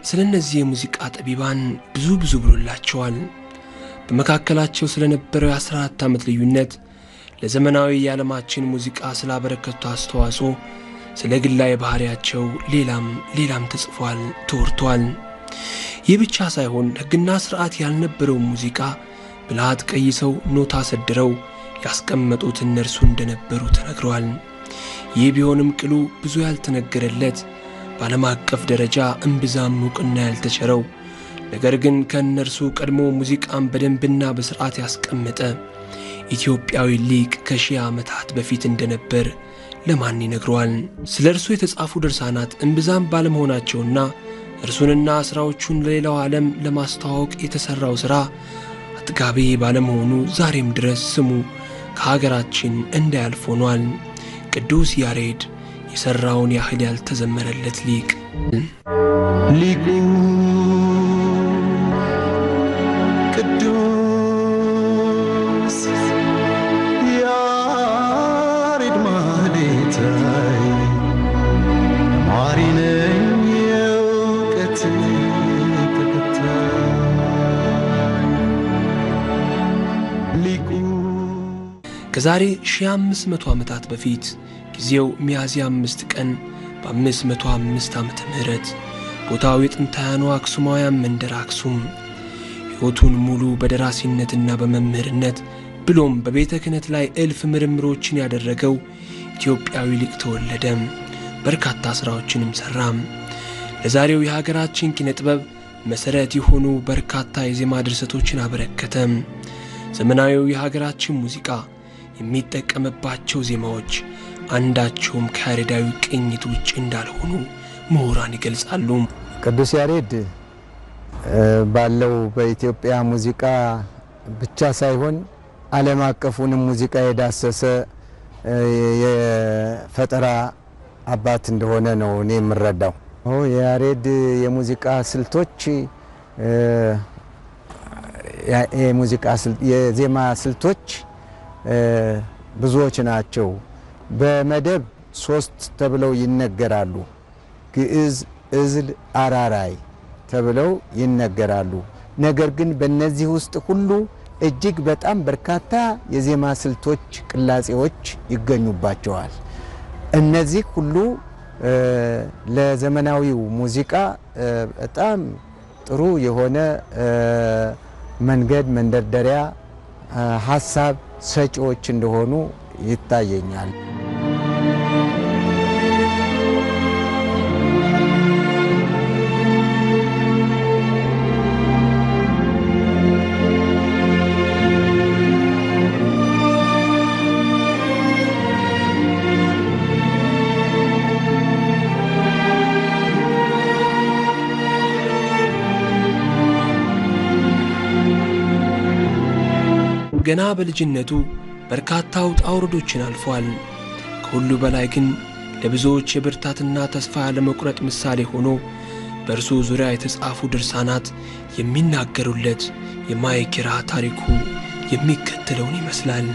ስለ እነዚህ የሙዚቃ ጠቢባን ብዙ ብዙ ብሎላቸዋል። በመካከላቸው ስለነበረው የ14 ዓመት ልዩነት፣ ለዘመናዊ የዓለማችን ሙዚቃ ስላበረከቱ አስተዋጽኦ፣ ስለ ግላዊ ባሕሪያቸው ሌላም ሌላም ተጽፏል፣ ተወርቷል። ይህ ብቻ ሳይሆን ሕግና ሥርዓት ያልነበረው ሙዚቃ ብልሃት ቀይሰው ኖታ ሰድረው ያስቀመጡት እነርሱ እንደነበሩ ተነግረዋል። ይህ ቢሆንም ቅሉ ብዙ ያልተነገረለት በዓለም አቀፍ ደረጃ እምብዛም ዕውቅና ያልተቸረው ነገር ግን ከእነርሱ ቀድሞ ሙዚቃን በደንብና በሥርዓት ያስቀመጠ ኢትዮጵያዊ ሊቅ ከሺህ ዓመታት በፊት እንደነበር ለማን ይነግረዋል? ስለ እርሱ የተጻፉ ድርሳናት እምብዛም ባለመሆናቸውና እርሱንና ሥራዎቹን ለሌላው ዓለም ለማስተዋወቅ የተሠራው ሥራ አጥጋቢ ባለመሆኑ ዛሬም ድረስ ስሙ ከሀገራችን እንዳያልፍ ሆኗል። ቅዱስ ያሬድ የሠራውን ያህል ያልተዘመረለት ሊቅ ሊቁ ቅዱስ ያሬድ ማህሌታይ ተማሪ ነኝ የእውቀት ተከታይ ሊቁ ከዛሬ 1500 ዓመታት በፊት ጊዜው ሚያዝያ አምስት ቀን በ505 ዓመተ ምህረት ቦታው የጥንታውያኑ አክሱማውያን መንደር አክሱም ሕይወቱን ሙሉ በደራሲነትና በመምህርነት ብሎም በቤተ ክህነት ላይ እልፍ ምርምሮችን ያደረገው ኢትዮጵያዊ ሊቅ ተወለደ። በርካታ ሥራዎችንም ሠራም። ለዛሬው የሀገራችን ኪነ ጥበብ መሠረት የሆኑ በርካታ የዜማ ድርሰቶችን አበረከተ። ዘመናዊው የሀገራችን ሙዚቃ የሚጠቀምባቸው ዜማዎች አንዳቸውም ከያሬዳዊ ቅኝት ውጭ እንዳልሆኑ ምሁራን ይገልጻሉ። ቅዱስ ያሬድ እ ባለው በኢትዮጵያ ሙዚቃ ብቻ ሳይሆን ዓለም አቀፉንም ሙዚቃ የዳሰሰ እ የፈጠራ አባት እንደሆነ ነው እኔ የምረዳው። ኦ የያሬድ የሙዚቃ ስልቶች እ ያ- የሙዚቃ ስል- የዜማ ስልቶች እ ብዙዎች ናቸው። በመደብ ሶስት ተብለው ይነገራሉ። ግዕዝ፣ እዝል፣ አራራይ ተብለው ይነገራሉ። ነገር ግን በእነዚህ ውስጥ ሁሉ እጅግ በጣም በርካታ የዜማ ስልቶች፣ ቅላጼዎች ይገኙባቸዋል። እነዚህ ሁሉ እ ለዘመናዊው ሙዚቃ እ በጣም ጥሩ የሆነ እ መንገድ መንደርደሪያ እ ሀሳብ ሰጪዎች እንደሆኑ ይታየኛል። ገና በልጅነቱ በርካታ ውጣ ውረዶችን አልፏል። ከሁሉ በላይ ግን ለብዙዎች የብርታትና ተስፋ ያለመቁረጥ ምሳሌ ሆኖ በእርሱ ዙሪያ የተጻፉ ድርሳናት የሚናገሩለት የማይኪራ ታሪኩ የሚከተለውን ይመስላል።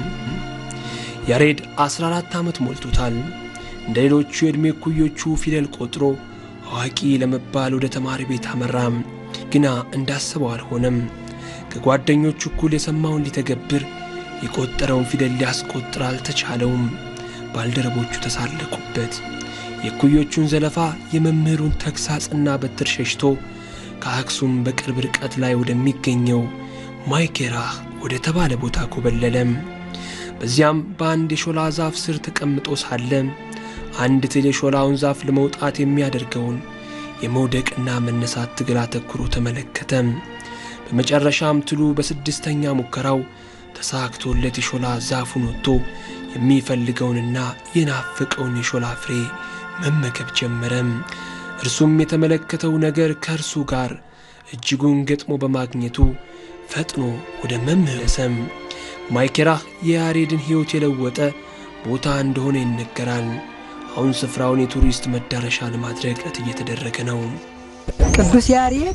ያሬድ 14 ዓመት ሞልቶታል። እንደ ሌሎቹ የዕድሜ እኩዮቹ ፊደል ቆጥሮ አዋቂ ለመባል ወደ ተማሪ ቤት አመራም። ግና እንዳሰበው አልሆነም። ከጓደኞቹ እኩል የሰማውን ሊተገብር የቆጠረውን ፊደል ሊያስቆጥር አልተቻለውም። ባልደረቦቹ ተሳለቁበት። የእኩዮቹን ዘለፋ፣ የመምህሩን ተግሳጽና በትር ሸሽቶ ከአክሱም በቅርብ ርቀት ላይ ወደሚገኘው ማይኬራህ ወደ ተባለ ቦታ ኮበለለም። በዚያም በአንድ የሾላ ዛፍ ስር ተቀምጦ ሳለ አንድ ትል የሾላውን ዛፍ ለመውጣት የሚያደርገውን የመውደቅና መነሳት ትግል አተኩሮ ተመለከተ። በመጨረሻም ትሉ በስድስተኛ ሙከራው ተሳክቶለት የሾላ ዛፉን ወጥቶ የሚፈልገውንና የናፈቀውን የሾላ ፍሬ መመገብ ጀመረ። እርሱም የተመለከተው ነገር ከእርሱ ጋር እጅጉን ገጥሞ በማግኘቱ ፈጥኖ ወደ መምህረሰም ማይኬራህ የያሬድን ሕይወት የለወጠ ቦታ እንደሆነ ይነገራል። አሁን ስፍራውን የቱሪስት መዳረሻ ለማድረግ ጥረት እየተደረገ ነው። ቅዱስ ያሬድ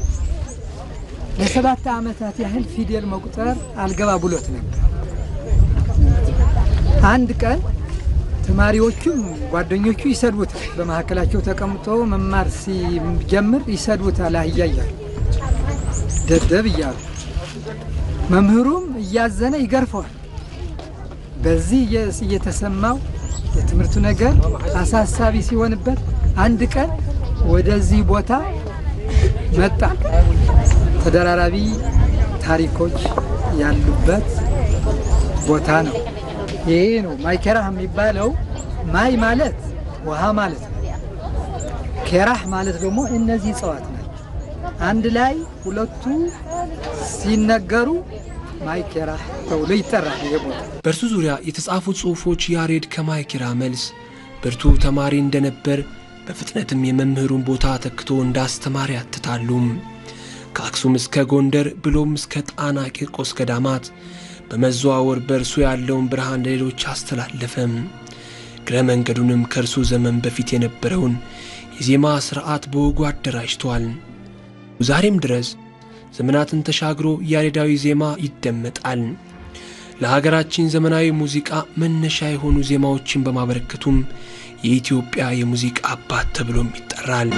ለሰባት ዓመታት ያህል ፊደል መቁጠር አልገባ ብሎት ነበር። አንድ ቀን ተማሪዎቹም ጓደኞቹ ይሰድቡታል። በመካከላቸው ተቀምጦ መማር ሲጀምር ይሰድቡታል። አህያ እያሉ ደደብ እያሉ መምህሩም እያዘነ ይገርፈዋል። በዚህ እየተሰማው የትምህርቱ ነገር አሳሳቢ ሲሆንበት አንድ ቀን ወደዚህ ቦታ መጣ። ተደራራቢ ታሪኮች ያሉበት ቦታ ነው። ይሄ ነው ማይ ኬራህ የሚባለው። ማይ ማለት ውሃ ማለት ነው። ኬራህ ማለት ደግሞ እነዚህ እጽዋት ናቸው። አንድ ላይ ሁለቱ ሲነገሩ ማይ ኬራህ ተብሎ ይጠራል። ይሄ ቦታ በእርሱ ዙሪያ የተጻፉት ጽሑፎች ያሬድ ከማይኪራ መልስ ብርቱ ተማሪ እንደነበር በፍጥነትም የመምህሩን ቦታ ተክቶ እንዳስተማሪ ያትታሉ። ከአክሱም እስከ ጎንደር ብሎም እስከ ጣና ቂርቆስ ገዳማት በመዘዋወር በእርሱ ያለውን ብርሃን ለሌሎች አስተላለፈም። እግረ መንገዱንም ከእርሱ ዘመን በፊት የነበረውን የዜማ ሥርዓት በወጉ አደራጅቷል። ዛሬም ድረስ ዘመናትን ተሻግሮ ያሬዳዊ ዜማ ይደመጣል። ለሀገራችን ዘመናዊ ሙዚቃ መነሻ የሆኑ ዜማዎችን በማበረከቱም የኢትዮጵያ የሙዚቃ አባት ተብሎም ይጠራል።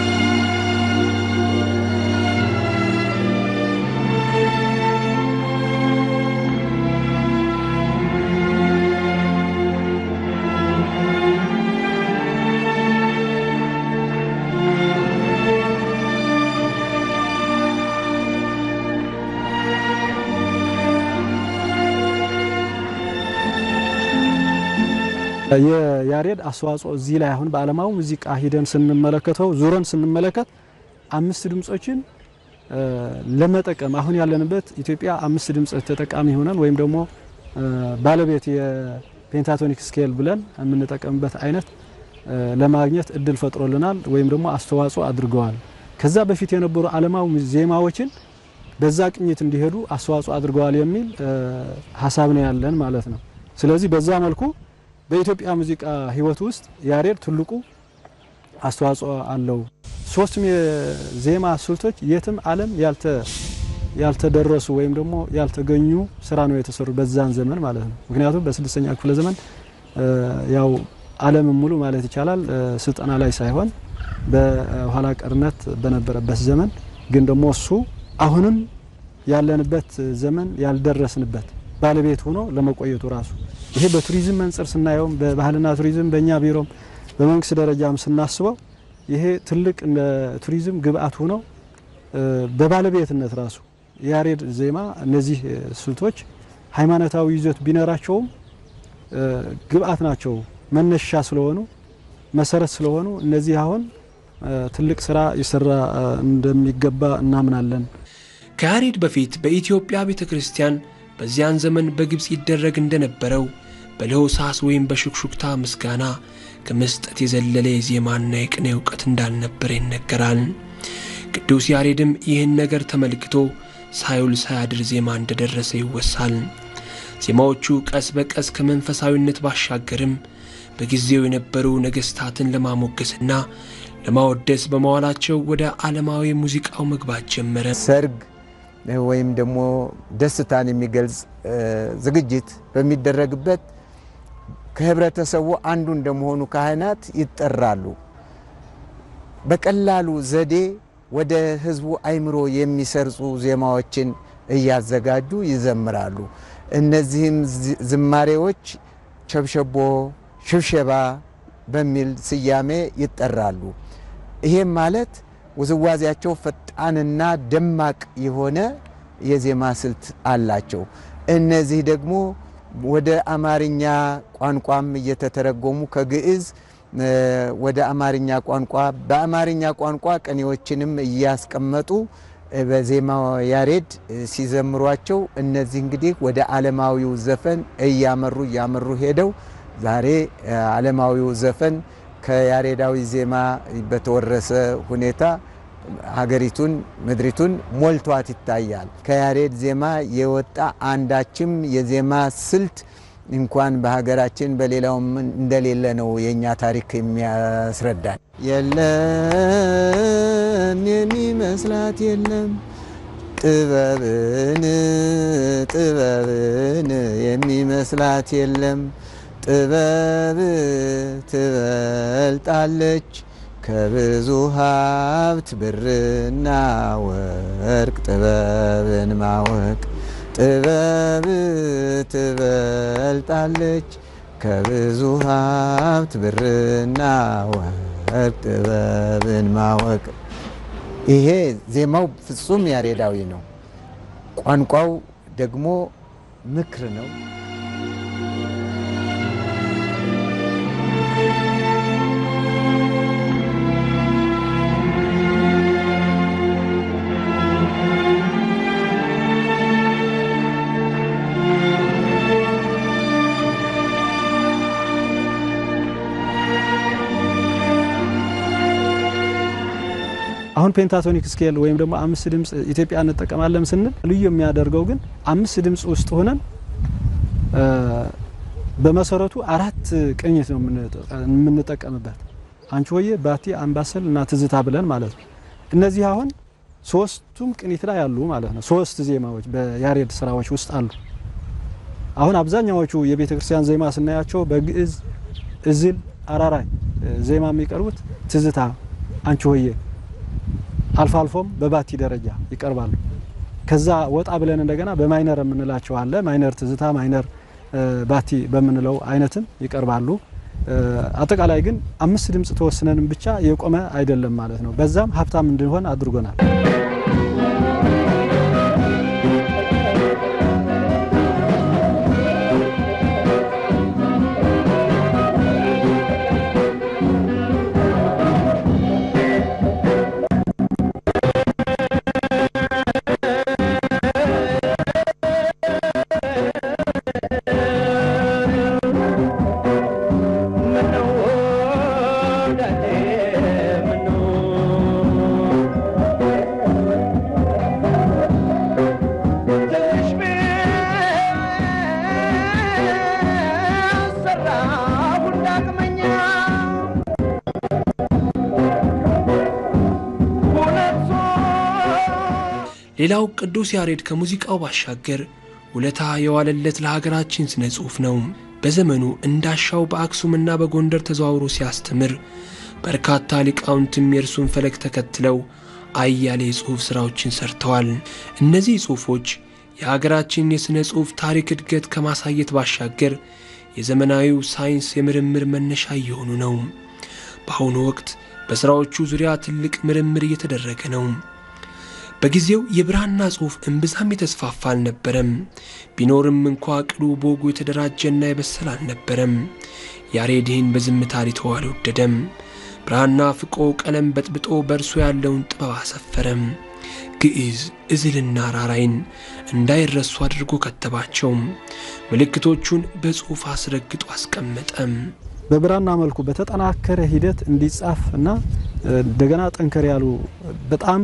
የያሬድ አስተዋጽኦ እዚህ ላይ አሁን በዓለማዊ ሙዚቃ ሂደን ስንመለከተው ዙረን ስንመለከት አምስት ድምጾችን ለመጠቀም አሁን ያለንበት ኢትዮጵያ አምስት ድምጽ ተጠቃሚ ሆነን ወይም ደግሞ ባለቤት የፔንታቶኒክ ስኬል ብለን የምንጠቀምበት አይነት ለማግኘት እድል ፈጥሮልናል ወይም ደግሞ አስተዋጽኦ አድርገዋል። ከዛ በፊት የነበሩ ዓለማዊ ዜማዎችን በዛ ቅኝት እንዲሄዱ አስተዋጽኦ አድርገዋል የሚል ሀሳብ ነው ያለን ማለት ነው። ስለዚህ በዛ መልኩ በኢትዮጵያ ሙዚቃ ሕይወት ውስጥ ያሬድ ትልቁ አስተዋጽኦ አለው። ሶስቱም የዜማ ስልቶች የትም ዓለም ያልተደረሱ ወይም ደግሞ ያልተገኙ ስራ ነው የተሰሩ በዛን ዘመን ማለት ነው። ምክንያቱም በስድስተኛ ክፍለ ዘመን ያው ዓለምን ሙሉ ማለት ይቻላል ስልጠና ላይ ሳይሆን በኋላ ቀርነት በነበረበት ዘመን ግን ደግሞ እሱ አሁንም ያለንበት ዘመን ያልደረስንበት ባለቤት ሆኖ ለመቆየቱ ራሱ ይሄ በቱሪዝም መንጽር ስናየውም በባህልና ቱሪዝም በእኛ ቢሮም በመንግስት ደረጃም ስናስበው ይሄ ትልቅ ቱሪዝም ግብአት ሆኖ በባለቤትነት ራሱ የያሬድ ዜማ እነዚህ ስልቶች ሃይማኖታዊ ይዘት ቢኖራቸውም ግብአት ናቸው፣ መነሻ ስለሆኑ መሰረት ስለሆኑ እነዚህ አሁን ትልቅ ስራ ይሰራ እንደሚገባ እናምናለን። ከያሬድ በፊት በኢትዮጵያ ቤተ ክርስቲያን በዚያን ዘመን በግብፅ ይደረግ እንደነበረው በለሆሳስ ወይም በሹክሹክታ ምስጋና ከመስጠት የዘለለ የዜማና የቅኔ እውቀት እንዳልነበረ ይነገራል። ቅዱስ ያሬድም ይህን ነገር ተመልክቶ ሳይውል ሳያድር ዜማ እንደደረሰ ይወሳል። ዜማዎቹ ቀስ በቀስ ከመንፈሳዊነት ባሻገርም በጊዜው የነበሩ ነገሥታትን ለማሞገስና ለማወደስ በመዋላቸው ወደ ዓለማዊ ሙዚቃው መግባት ጀመረ። ሰርግ ወይም ደግሞ ደስታን የሚገልጽ ዝግጅት በሚደረግበት ከህብረተሰቡ አንዱ እንደመሆኑ ካህናት ይጠራሉ። በቀላሉ ዘዴ ወደ ህዝቡ አይምሮ የሚሰርጹ ዜማዎችን እያዘጋጁ ይዘምራሉ። እነዚህም ዝማሬዎች ሸብሸቦ፣ ሽብሸባ በሚል ስያሜ ይጠራሉ። ይሄም ማለት ውዝዋዜያቸው ፈጣንና ደማቅ የሆነ የዜማ ስልት አላቸው። እነዚህ ደግሞ ወደ አማርኛ ቋንቋም እየተተረጎሙ ከግዕዝ ወደ አማርኛ ቋንቋ በአማርኛ ቋንቋ ቅኔዎችንም እያስቀመጡ በዜማ ያሬድ ሲዘምሯቸው እነዚህ እንግዲህ ወደ ዓለማዊው ዘፈን እያመሩ እያመሩ ሄደው ዛሬ ዓለማዊው ዘፈን ከያሬዳዊ ዜማ በተወረሰ ሁኔታ ሀገሪቱን ምድሪቱን ሞልቷት ይታያል። ከያሬድ ዜማ የወጣ አንዳችም የዜማ ስልት እንኳን በሀገራችን በሌላውም እንደሌለ ነው የእኛ ታሪክ የሚያስረዳን። የለም የሚመስላት የለም ጥበብን ጥበብን የሚመስላት የለም ጥበብ ትበልጣለች ከብዙ ሀብት ብርና ወርቅ ጥበብን ማወቅ ጥበብ ትበልጣለች ከብዙ ሀብት ብርና ወርቅ ጥበብን ማወቅ። ይሄ ዜማው ፍጹም ያሬዳዊ ነው። ቋንቋው ደግሞ ምክር ነው። አሁን ፔንታቶኒክ ስኬል ወይም ደግሞ አምስት ድምፅ ኢትዮጵያ እንጠቀማለን ስንል ልዩ የሚያደርገው ግን አምስት ድምፅ ውስጥ ሆነን በመሰረቱ አራት ቅኝት ነው የምንጠቀምበት። አንቺ ሆዬ፣ ባቲ፣ አምባሰል እና ትዝታ ብለን ማለት ነው። እነዚህ አሁን ሶስቱም ቅኝት ላይ አሉ ማለት ነው። ሶስት ዜማዎች በያሬድ ስራዎች ውስጥ አሉ። አሁን አብዛኛዎቹ የቤተ ክርስቲያን ዜማ ስናያቸው በግዕዝ እዝል፣ አራራይ ዜማ የሚቀርቡት ትዝታ፣ አንቺ ሆዬ አልፎ አልፎም በባቲ ደረጃ ይቀርባሉ። ከዛ ወጣ ብለን እንደገና በማይነር የምንላቸው አለ። ማይነር ትዝታ፣ ማይነር ባቲ በምንለው አይነትም ይቀርባሉ። አጠቃላይ ግን አምስት ድምፅ ተወስነንም ብቻ የቆመ አይደለም ማለት ነው። በዛም ሀብታም እንድንሆን አድርጎናል። ሌላው ቅዱስ ያሬድ ከሙዚቃው ባሻገር ውለታ የዋለለት ለሀገራችን ስነ ጽሑፍ ነው። በዘመኑ እንዳሻው በአክሱምና በጎንደር ተዘዋውሮ ሲያስተምር በርካታ ሊቃውንትም የእርሱን ፈለግ ተከትለው አያሌ የጽሑፍ ሥራዎችን ሰርተዋል። እነዚህ ጽሑፎች የሀገራችን የሥነ ጽሑፍ ታሪክ እድገት ከማሳየት ባሻገር የዘመናዊው ሳይንስ የምርምር መነሻ እየሆኑ ነው። በአሁኑ ወቅት በሥራዎቹ ዙሪያ ትልቅ ምርምር እየተደረገ ነው። በጊዜው የብራና ጽሑፍ እምብዛም የተስፋፋ አልነበረም። ቢኖርም እንኳ ቅሉ በወጉ የተደራጀና የበሰለ አልነበረም። ያሬድ ይህን በዝምታ ሊተው አልወደደም። ብራና ፍቆ ቀለም በጥብጦ በእርሱ ያለውን ጥበብ አሰፈረም። ግዕዝ፣ እዝልና ራራይን እንዳይረሱ አድርጎ ከተባቸው። ምልክቶቹን በጽሑፍ አስረግጦ አስቀመጠም። በብራና መልኩ በተጠናከረ ሂደት እንዲጻፍ እና እንደገና ጠንከር ያሉ በጣም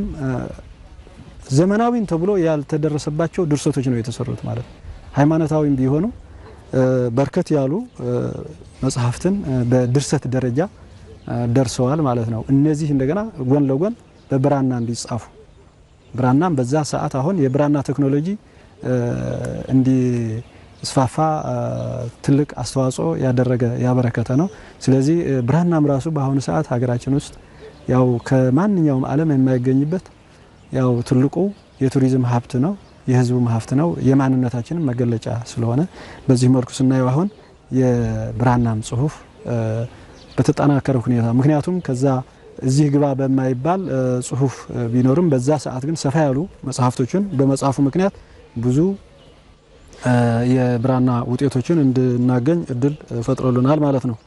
ዘመናዊን ተብሎ ያልተደረሰባቸው ድርሰቶች ነው የተሰሩት ማለት ነው። ሃይማኖታዊም ቢሆኑ በርከት ያሉ መጽሐፍትን በድርሰት ደረጃ ደርሰዋል ማለት ነው። እነዚህ እንደገና ጎን ለጎን በብራና እንዲጻፉ ብራናም በዛ ሰዓት አሁን የብራና ቴክኖሎጂ እንዲስፋፋ ትልቅ አስተዋጽኦ ያደረገ ያበረከተ ነው። ስለዚህ ብራናም ራሱ በአሁኑ ሰዓት ሀገራችን ውስጥ ያው ከማንኛውም ዓለም የማይገኝበት ያው ትልቁ የቱሪዝም ሀብት ነው፣ የሕዝቡም ሀብት ነው፣ የማንነታችንም መገለጫ ስለሆነ በዚህ መልኩ ስናየው አሁን የብራናም ጽሑፍ በተጠናከረ ሁኔታ ምክንያቱም ከዛ እዚህ ግባ በማይባል ጽሑፍ ቢኖርም በዛ ሰዓት ግን ሰፋ ያሉ መጽሐፍቶችን በመጽሐፉ ምክንያት ብዙ የብራና ውጤቶችን እንድናገኝ እድል ፈጥሮልናል ማለት ነው።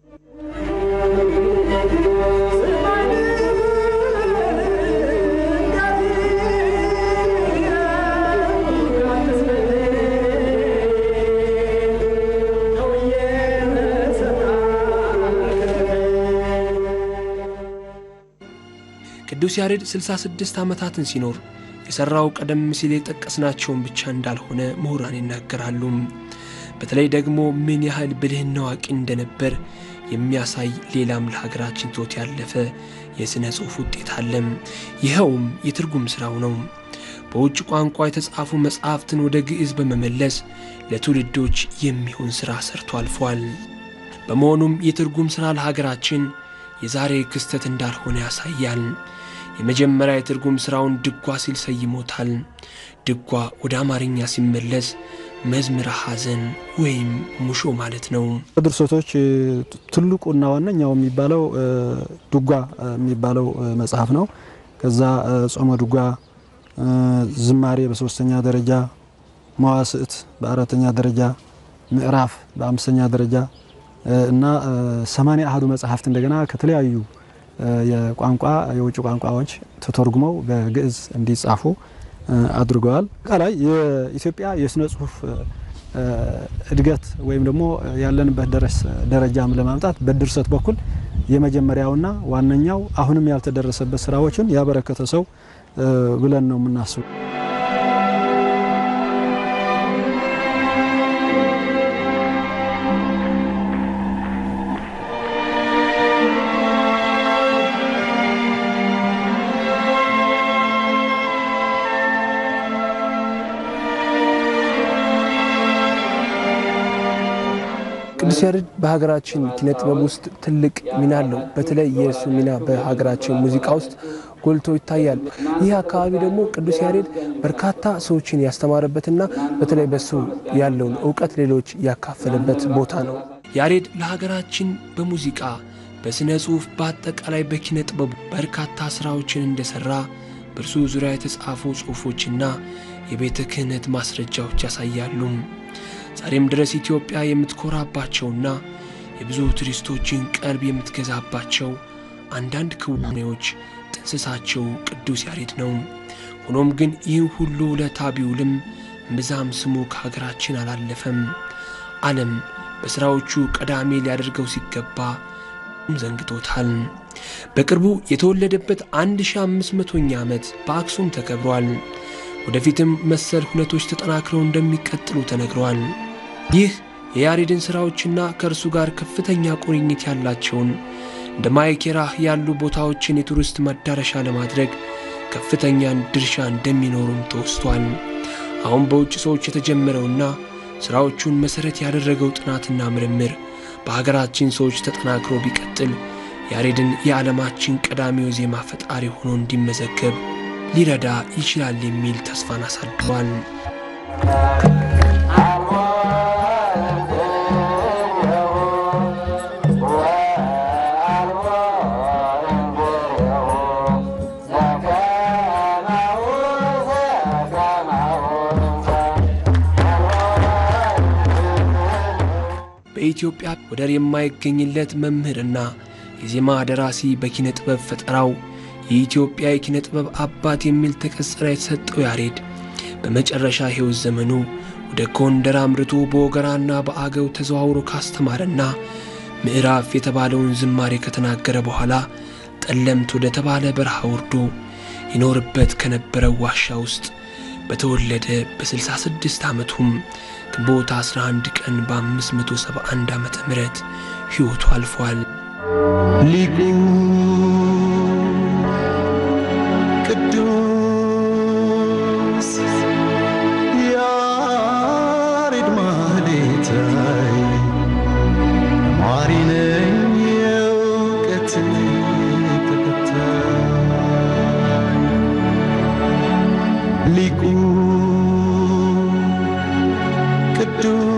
ቅዱስ ያሬድ 66 ዓመታትን ሲኖር የሠራው ቀደም ሲል የጠቀስናቸውን ብቻ እንዳልሆነ ምሁራን ይናገራሉ። በተለይ ደግሞ ምን ያህል ብልህና አዋቂ እንደነበር የሚያሳይ ሌላም ለሀገራችን ትቶት ያለፈ የሥነ ጽሑፍ ውጤት አለም። ይኸውም የትርጉም ሥራው ነው። በውጭ ቋንቋ የተጻፉ መጻሕፍትን ወደ ግዕዝ በመመለስ ለትውልዶች የሚሆን ሥራ ሰርቶ አልፏል። በመሆኑም የትርጉም ሥራ ለሀገራችን የዛሬ ክስተት እንዳልሆነ ያሳያል። የመጀመሪያ የትርጉም ሥራውን ድጓ ሲል ሰይሞታል። ድጓ ወደ አማርኛ ሲመለስ መዝምረ ሐዘን ወይም ሙሾ ማለት ነው። ድርሰቶች ትልቁና ዋነኛው የሚባለው ድጓ የሚባለው መጽሐፍ ነው። ከዛ ጾመ ድጓ፣ ዝማሬ በሶስተኛ ደረጃ፣ መዋስዕት በአራተኛ ደረጃ፣ ምዕራፍ በአምስተኛ ደረጃ እና ሰማንያ አሐዱ መጽሐፍት እንደገና ከተለያዩ የቋንቋ የውጭ ቋንቋዎች ተተርጉመው በግዕዝ እንዲጻፉ አድርገዋል። አጠቃላይ የኢትዮጵያ የስነ ጽሁፍ እድገት ወይም ደግሞ ያለንበት ደረጃም ለማምጣት በድርሰት በኩል የመጀመሪያውና ዋነኛው አሁንም ያልተደረሰበት ስራዎችን ያበረከተ ሰው ብለን ነው የምናስበው። ቅዱስ ያሬድ በሀገራችን ኪነ ጥበብ ውስጥ ትልቅ ሚና አለው። በተለይ የእሱ ሚና በሀገራችን ሙዚቃ ውስጥ ጎልቶ ይታያል። ይህ አካባቢ ደግሞ ቅዱስ ያሬድ በርካታ ሰዎችን ያስተማረበትና በተለይ በሱ ያለውን እውቀት ሌሎች ያካፈለበት ቦታ ነው። ያሬድ ለሀገራችን በሙዚቃ በሥነ ጽሑፍ፣ በአጠቃላይ በኪነ ጥበቡ በርካታ ሥራዎችን እንደሠራ በእርሱ ዙሪያ የተጻፉ ጽሑፎችና የቤተ ክህነት ማስረጃዎች ያሳያሉ። ዛሬም ድረስ ኢትዮጵያ የምትኮራባቸውና የብዙ ቱሪስቶችን ቀልብ የምትገዛባቸው አንዳንድ ክዋኔዎች ጥንስሳቸው ቅዱስ ያሬድ ነው። ሆኖም ግን ይህን ሁሉ ውለታ ቢውልም እምብዛም ስሙ ከሀገራችን አላለፈም። ዓለም በሥራዎቹ ቀዳሚ ሊያደርገው ሲገባ ዘንግቶታል። በቅርቡ የተወለደበት 1500ኛ ዓመት በአክሱም ተከብሯል። ወደፊትም መሰል ሁነቶች ተጠናክረው እንደሚቀጥሉ ተነግረዋል። ይህ የያሬድን ሥራዎችና ከእርሱ ጋር ከፍተኛ ቁርኝት ያላቸውን እንደ ማይኬራህ ያሉ ቦታዎችን የቱሪስት መዳረሻ ለማድረግ ከፍተኛን ድርሻ እንደሚኖሩም ተወስቷል። አሁን በውጭ ሰዎች የተጀመረውና ሥራዎቹን መሠረት ያደረገው ጥናትና ምርምር በሀገራችን ሰዎች ተጠናክሮ ቢቀጥል ያሬድን የዓለማችን ቀዳሚው ዜማ ፈጣሪ ሆኖ እንዲመዘገብ ሊረዳ ይችላል የሚል ተስፋን አሳድሯል። በኢትዮጵያ ወደር የማይገኝለት መምህርና የዜማ ደራሲ በኪነ ጥበብ ፈጠራው የኢትዮጵያ የኪነ ጥበብ አባት የሚል ተቀጽላ የተሰጠው ያሬድ በመጨረሻ ሕይወት ዘመኑ ወደ ጎንደር አምርቶ በወገራና በአገው ተዘዋውሮ ካስተማረና ምዕራፍ የተባለውን ዝማሬ ከተናገረ በኋላ ጠለምት ወደ ተባለ በረሃ ወርዶ ይኖርበት ከነበረው ዋሻ ውስጥ በተወለደ በ66 ዓመቱም ግንቦት 11 ቀን በ571 ዓመተ ምህረት ሕይወቱ አልፏል። ሊቁ ቅዱስ ያሬድ ማህሌታይ ማሪ ነኝ የእውቀት ተከታይ ሊቁ ቅዱስ